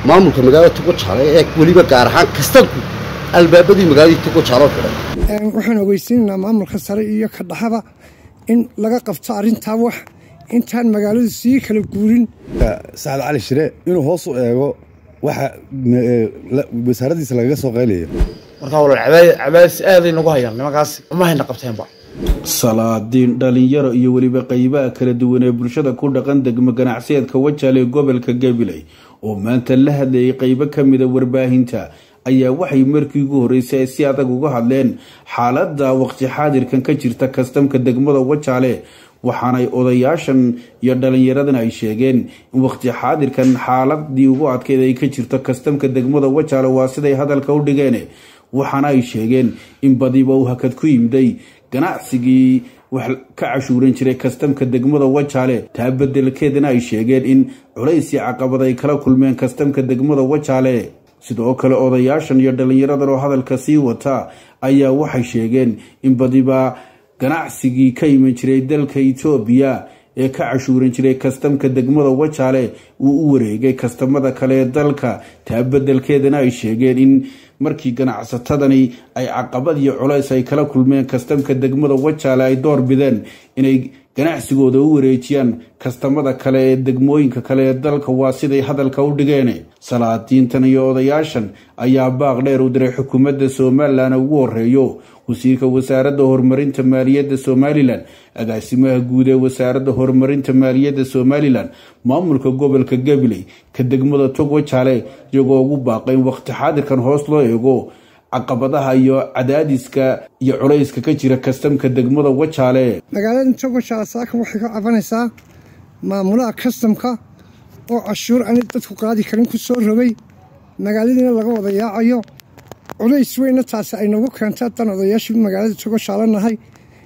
maamulka magaalada tugojaale ee weliba gaar ahaan kastanku albaabadii magaaladii tugojaalo xidhay waxaan ogeysiinaynaa maamulka sare iyo ka dhaxaba in laga qabto arrintaa wax intaan magaaladu sii kala guurin sacad cali shire inuu hoos u eego waxa wasaaraddiisa lagaga soo qaylayo markaa walaal cabaadis aaday nagu hayaan nimankaas ma hayna qabteenba salaadiin dhalinyaro iyo weliba qeybaha kala duwan ee bulshada ku dhaqan degmo ganacsiyeedka wajaale ee gobolka gabiley oo maanta la hadlayay qeybo kamida warbaahinta ayaa waxay markii ugu horeysay ay si adag uga hadleen xaalada waqti xaadirkan ka jirta kastamka degmada wajaale waxaanay odayaashan iyo dhalinyaradan ay sheegeen in waqti xaadirkan xaaladii ugu adkeyd ay ka jirto kastamka degmada wajaale waa siday hadalka u dhigeen waxaana ay sheegeen in badiba uu hakad ku yimday ganacsigii wax ka cashuuran jiray kastamka degmada wajaale taa bedelkeedana ay sheegeen in culays iyo caqabad ay kala kulmeen kastamka degmada wajaale sidoo kale odayaashan iyo dhalinyaradan oo hadalka sii wata ayaa waxay sheegeen in badiba ganacsigii ka iman jiray dalka etoobiya ee ka cashuuran jiray kastamka degmada wajaale uu u wareegay kastamada kale ee dalka taa bedelkeedana ay sheegeen in markii ganacsatadani ay caqabad iyo culays ay kala kulmeen kastamka degmada wajaale ay door bideen inay ganacsigooda u wareejiyaan kastamada kale ee degmooyinka kale ee dalka waa siday hadalka u dhigeen salaadiintan iyo odayaashan ayaa baaq dheer u diray xukuumadda somalilan ugu horeeyo wasiirka wasaaradda horumarinta maaliyadda somalilan agaasimaha guud ee wasaaradda horumarinta maaliyadda somalilan maamulka gobolka gabiley ka degmada tog wajaale iyagoo ugu baaqay in waqti xaadirkan hoos loo eego caqabadaha iyo cadaadiska iyo culayska ka jira kastamka degmada wajaale magaalada tog wajaale saaka waxay ka cabanaysaa maamulaha kastamka oo cashuur aanay dadku qaadi karin ku soo rogay magaaladiina laga wada yaacayo culays weyna taasi ay nagu keenta haddaan odayaashii magaalada togojaale nahay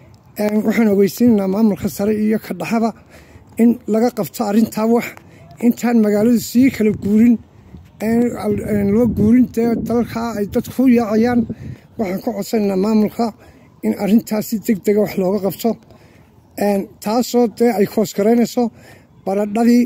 waxaan ogeysiinaynaa maamulka sare iyo ka dhaxaba in laga qabto arrintaa wax intaan magaaladu sii kala guurin loo guurin dee dalkaa ay dadku u yaacayaan waxaan ka codsanaynaa maamulka in arrintaasi deg dega wax looga qabto taasoo dee ay koosgaraynayso baradhadii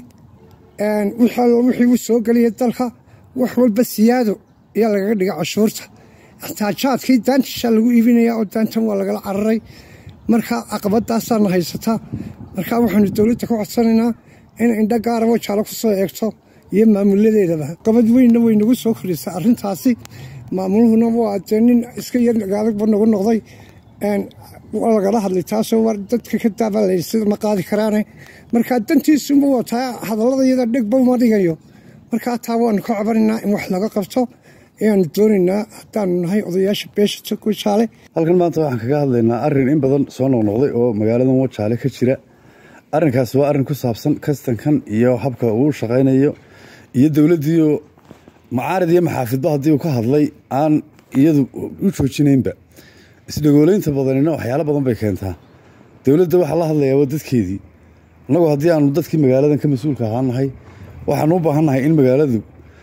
wixii u soo gelaya dalka wax walba siyaado ayaa lagaga dhiga cashuurta xtaajaadkii daantishaa lagu iibinaya oo daantan waa lagala cararay marka caqabadaasaana haysataa marka waxaanu dowladda ka codsanaynaa in indho gaara wajaalo ku soo eegto iyo maamuladeedaba qabad weynna way nagu soo kordhisay arrintaasi maamuluhuna waa dee nin iska yar adagba nagu noqday waa lagala hadlay taasoo war dadka ka daabalayay sida ma qaadi karaane marka dantiisunba wataa hadallada iyada dhegba uma dhigayo markaa taa waanu ka cabanaynaa in wax laga qabto ayaanu doonaynaa haddaanu nahay odayaasha beesha tog wajaale halkan maanta waxaan kaga hadlaynaa arrin in badan soo noqnoqday oo magaaladan wajaale ka jira arrinkaas waa arrin ku saabsan kastankan iyo habka uu shaqaynayo iyo dowladdiioo macaarid iyo maxaafidba haddii uu ka hadlay aan iyadu u joojinaynba isdhagoolaynta badanina waxyaalo badan bay keentaa dowladda waxaa la hadlayaa waa dadkeedii annagu haddii aanu dadkii magaaladan ka mas-uulka ahaan nahay waxaanu u baahan nahay in magaaladu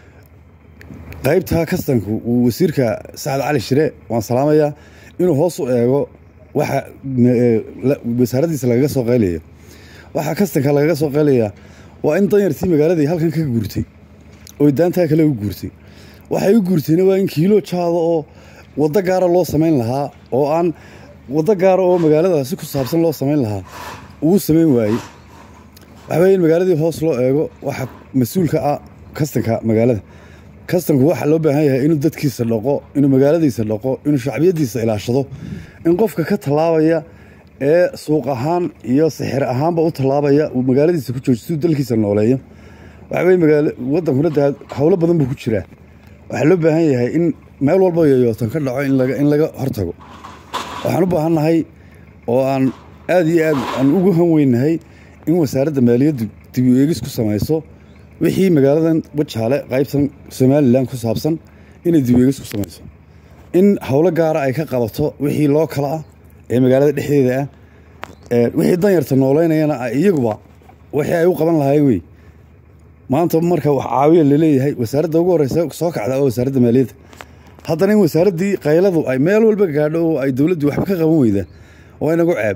qaybtaa kastanku uu wasiirka sacad cali shire waan salaamayaa inuu hoos u eego waxa wasaaraddiisa lagaga soo qaylayo waxaa kastanka lagaga soo qaylayaa waa in danyartii magaaladii halkan ka guurtay oy daantaa kale u guurtay waxay u guurtayna waa in kiilo jaada oo waddo gaara loo samayn lahaa oo aan waddo gaara oo magaaladaasi ku saabsan loo samayn lahaa uu samayn waayey waxa weye in magaaladii hoos loo eego waxa mas-uulka ah kastanka magaalada kastanku waxaa loo baahan yahay inuu dadkiisa dhaqo inuu magaaladiisa dhaqo inuu shacbiyadiisa ilaashado in qofka ka tallaabaya ee suuq ahaan iyo sixir ahaanba u tallaabaya uu magaaladiisa ku jooji siduu dalkiisa nooleeyo waxa weye magaalo waddankuna daa howlo badan buu ku jiraa waxaa loo baahan yahay in meel walba yoyootan ka dhaco in laga hortago waxaan u baahan nahay oo aan aad iyo aad aan ugu han weynahay in wasaaradda maaliyaddu dib u eegis ku samayso wixii magaaladan wajaale qaybtan somalilan ku saabsan inay dib u eegis ku samayso in howlo gaara ay ka qabato wixii loo kala ah ee magaalada dhexdeeda ah wixii danyarta nooleynayana iyaguba wixii ay u qaban lahaayeen wey maanta marka wax caawiya laleeyahay wasaaradda ugu horeysa soo kacda oo wasaaradda maaliyadda haddana in wasaaraddii qayladu ay meel walba gaadho oo ay dowladdu waxba ka qaban weyda waa inagu ceeb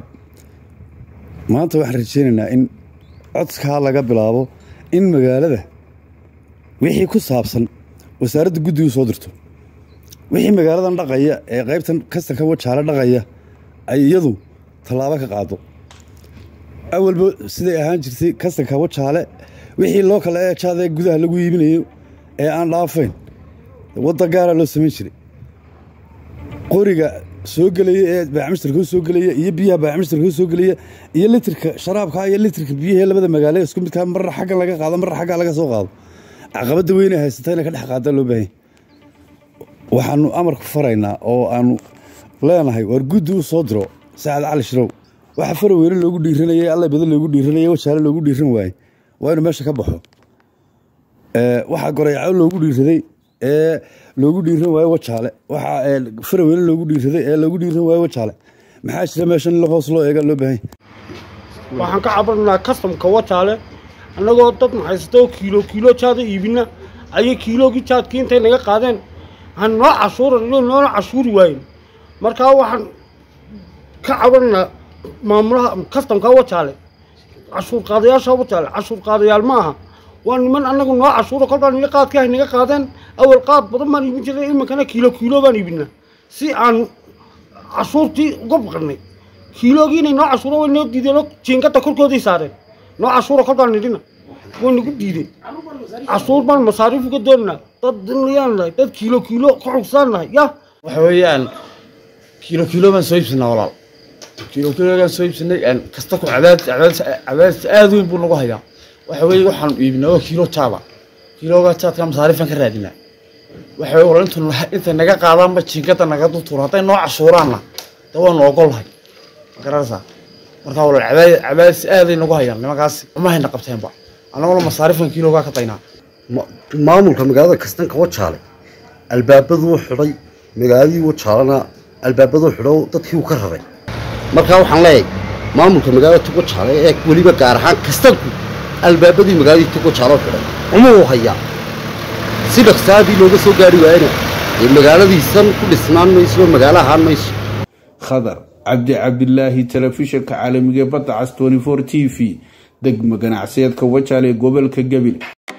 maanta waxaan rajeynaynaa in codskaa laga bilaabo in magaalada wixii ku saabsan wasaaradda guddigu soo dirto wixii magaaladan dhaqaya ee qaybtan kastanka wajaale dhaqaya ay iyadu tallaabo ka qaado awalba siday ahaan jirtay kastanka wajaale wixii loo kala eejaada gudaha lagu iibinayo ee aan dhaafayn wadda gaara loo samayn jiray qoriga soo gelaya ee baacmishtarka soo gelaya iyo biyaha baacmishtarka soo gelaya iyo litirka sharaabka iyo litirka biyaha labada magaalo isku midkaa marra xaggan laga qaado marra xaggan laga soo qaado caqabadda weyne haysata inay ka dhex qaada loo baahan waxaanu amar ku faraynaa oo aanu leenahay waar guddi u soo diro saacad cali shirow waxa fara weyne loogu dhiiranayay alla badan loogu dhiiranayay wajaale loogu dhiiran waaye waa inuu meesha ka baxo waxaa gorayaco loogu dhiiraday ee loogu dhiiran waayo wajaale waxaa faraweyne loogu dhiiraday ee loogu dhiiran waayo wajaale maxaa jira meeshan in hoos loo eega loo baahan waxaan ka cabananaa kastamka wajaale annagoo dad maxaysta oo kiilo kiilo jaada iibina ayay kiiloogii jaadkii intay naga qaadeen han noo cashuuran iyo noona cashuuri waayen markaa waxaan ka cabananaa maamulaha kastamka wajaale cashuur qaadayaasha wajaale cashuur qaadayaal ma aha waa niman annagu noo cashuura kolbaa niga qaadkii hay naga qaadeen awal qaad badan baan iibin jiray iminkana kiilo kiilo baan iibinaa si aan cashuurtii uga baqanay kiiloogii inay noo cashuura way noo diideen oo jiingada korkooday saareen noo cashuura kolbaan nidhina way nagu diideen cashuur baan masaariif uga doonanaa dad dinayaan nahay dad kiilo kiilo ka xugsaan nahay ya waxa weeyaan kiilo kiilo baan soo iibsanaa walaal kiilo kiilogaan soo iibsanay kasta ku cadaad cadaad cadaadis aad weyn buu nagu hayaa waxa weeye waxaan iibinaa waa kiilo jaaba kiiloogaa jaadka masaariifan ka raadinaa waxa weye walaal intu intay naga qaadaanba jiingada naga dultuuro hadday noo cashuuraanna de waanu ogolnahay ma garanaysaa markaa walaal cadaad cadaadis aaday nagu hayaan nimankaasi uma hayna qabteenba annaguna masaariifan kiiloogaa ka daynaa maamulka magaalada kastanka wajaale albaabaduu xidhay magaaladii wajaalena albaabaduu xidho dadkii uu ka raray markaa waxaan leeyahay maamulka magaalada tugojaale ee weliba gaar ahaan kastanku albaabadii magaaladii tugojaalo xidhay uma uu hayaa si dhaqsaadii looga soo gaari waayana dee magaaladiisan ku dhisnaan mayso magaalo ahaan mayso khadar cabdi cabdilaahi telefishinka caalamiga badda cas t v degma ganacsiyeedka wajaale ee gobolka gabil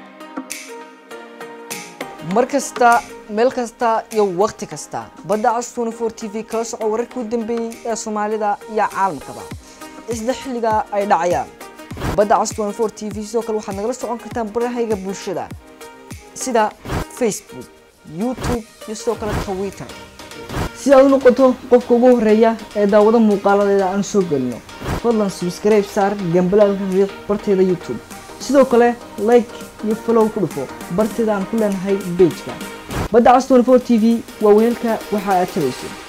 mar kasta meel kasta iyo wakhti kasta badda cas t v kala soco wararkii u dambeeyey ee soomaalida iyo caalamkaba isla xilliga ay dhacayaan badda cas t v sidoo kale waxaad nagala socon kartaan barahayga bulshada sida facebook youtube iyo sidoo kale twitter si aad u noqoto qofka ugu horeeya ee daawado muuqaaladeeda aan soo gelino fadlan subscribe saar gambalaalka riiq barteeda youtube sidoo kale like iyo follow ku dhufo barteeda aan ku leenahay bejka badda cas t v waa weelka waxa aad tabayso